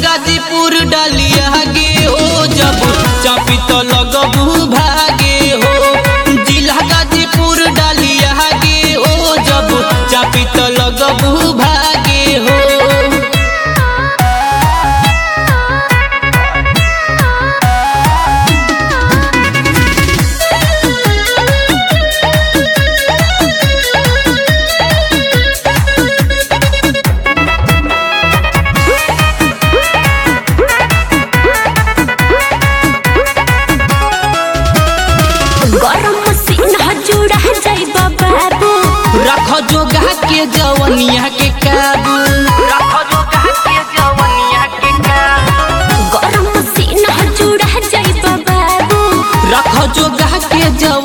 गाजीपुर डालिया गे हो जब चापी तो लगबू भागे हो जिला गाजीपुर डालिया गे हो जब चापी तो लगबू भागे हो गरम मसीन जुड़ा जाइबा बाबू रख जोगा के जवनिया के काबू गरम मसीन जुड़ा जाइबा बाबू रख जोगा के जवनिया